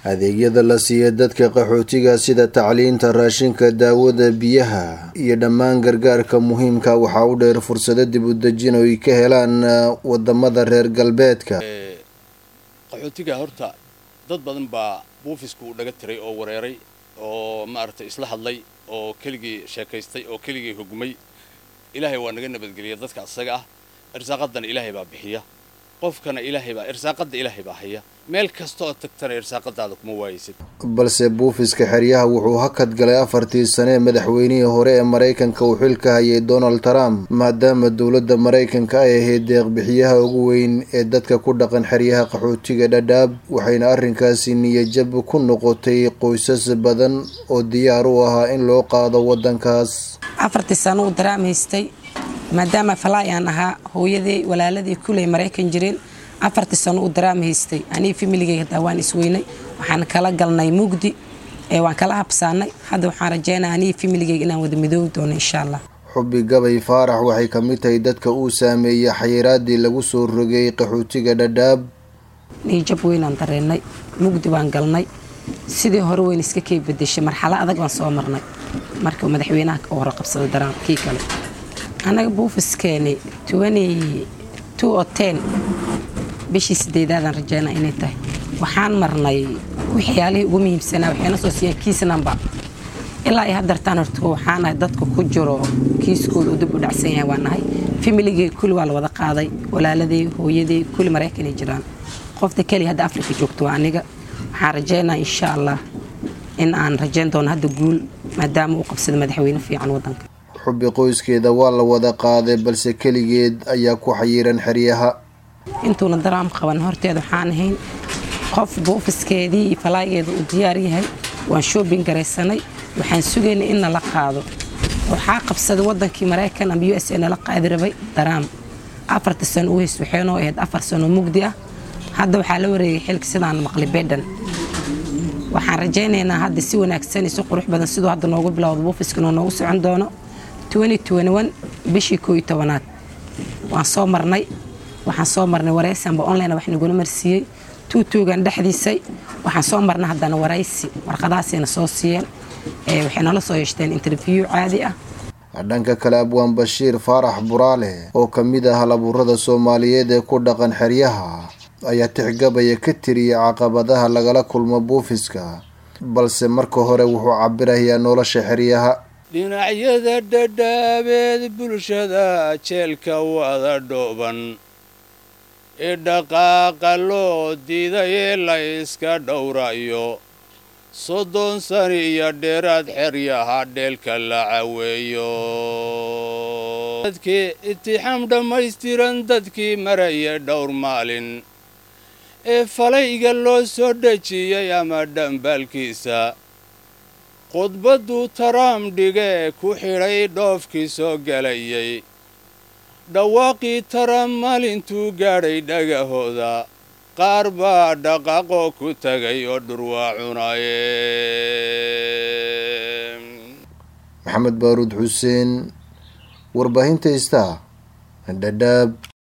adeegyada la siiya dadka qaxootiga sida tacliinta raashinka daawada biyaha iyo dhammaan gargaarka muhiimka waxaa u dheer fursado dib u dejin oo ay ka helaan wadamada reer galbeedka qaxootiga horta dad badan baa buufisku u dhaga tiray oo wareeray oo maaragtay isla hadlay oo keligii sheekaystay oo keligii hogmay ilaahay waa naga nabadgeliya dadka asaga ah irsaaqadana ilaahay baa bixiya qofkana ilaahay baa irsaaqada ilaahay baa haya meel kasta oo tagtana irsaaqadaada kuma waayeysid balse buufiska xeryaha wuxuu hakad galay afartii sane madaxweynihii hore ee maraykanka uu xilka hayay donald trump maadaama dowladda maraykanka ay ahayd deeqbixiyaha ugu weyn ee dadka ku dhaqan xeryaha qaxootiga dhadhaab waxayna arrinkaasi niyajab ku noqotay qoysas badan oo diyaar u ahaa in loo qaado waddankaas afartii sano uu daraam haystay maadaama falaay aan ahaa hooyadii walaaladii kuley maraykan jireen afartii sano uu daraam haystay aniga familigeyga hataa waan isweynay waxaan kala galnay mugdi ee waan kala habsaanay hadda waxaan rajeynaa aniga familigeyga inaan wada midoobi doono insha allah xubi gabay faarax waxay ka mid tahay dadka uu saameeyey xayiraadii lagu soo rogay qaxootiga dhadhaab niijab weynaan dareennay mugdi baan galnay sidii hore weyn iska kay bedeshay marxalo adag baan soo marnay marka madaxweynaha ka hore qabsada daraam kii kale annaga buufiskeeni bishii sideedaadaan rajeynaa inay tahay waxaan marnay waxyaalihii ugu muhiimsanaa waxayna soo siiyeen kiis namba ilaa ay hadartaan horta waxaan nahay dadka ku jiro kiiskooda uu dib u dhacsan yahay waa nahay familigii kulli waa la wada qaaday walaaladii hooyadii kulli maraykanay jiraan qofta keliya hadda afrika joogto waa aniga waxaan rajeynaa insha allah in aan rajeyn doono hadda guul maadaama uu qabsada madaxweyne fiican wadanka xubi qoyskeeda waa la wada qaaday balse keligeed ayaa ku xayiran xeryaha intuuna daraam qaban horteed waxaan ahayn qof buufiskeedii iyo falaageeda uu diyaar yahay waan shoobin garaysanay waxaan sugaynay in nala qaado waxaa qabsaday wadankii maraykan ama u s a nala qaadi rabay daraam afarta sano u hays waxaynoo ahayd afar sano mugdi ah hadda waxaa la wareegay xilka sidaan maqli bedhan waxaan rajaynaynaa hadda si wanaagsan iyo si qurux badan siduu hadda noogu bilowda buufiska inuu noogu socon doono bishii koo iyo tobanaad waan soo marnay waxaan soo marnay waraysi amba online wax nagula marsiiyey tuutuugan dhexdiisay waxaan soo marnay haddana waraysi warqadaasayna soo siiyeen waxay nala soo yeeshteen interview caadi ah dhanka kale abwaan bashiir faarax buraale oo ka mid ah halabuurada soomaaliyeed ee ku dhaqan xeryaha ayaa tixgabaya ka tiriyay caqabadaha lagala kulmo buufiska balse marka hore wuxuu cabirayaa nolosha xeryaha dhinacyada dhadhaabeed bulshada jeelka wada dhooban ee dhaqaaqa loo diidayee la yska dhowrayo soddon sani iyo dheeraad xeryaha dheelka la caweeyo dadkii itixaam dhammaystiran dadkii maraya dhowr maalin ee falayga loo soo dhejiyey ama dhambaalkiisa khudbadduu taraam dhigee ku xidhay dhoofkii soo gelayay dhawaaqii taraam maalintuu gaadhay dhagahooda qaar baa dhaqaaqoo ku tegay oo dhurwaa cunaye maxamed baaruud xuseen warbaahinta istaa dhadhaab